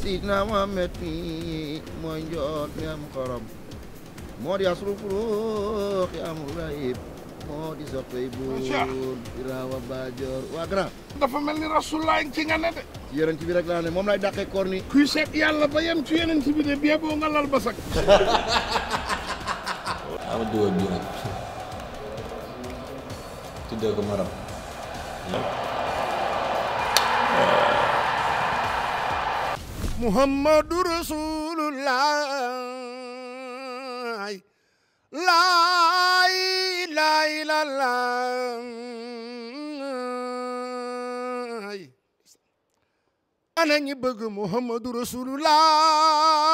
Sidna Muhammad mi mooy njoot mi am xorom moo di asru furuux yi amul ayib moo di soppey buur Biraawa Baajoor waa grand dafa mel ni rasulullah ci nga ne de ci yonent bi rek laa ne moom lay dàqee koor ni kuy seet yàlla ba yem ci yonent bi de bie boo nga lal ba sak ama dugal bii nag tuddee ko maram muhammadu rasulullah laa ilaaha illallah ana ñi bëgg muhammadu rasulullah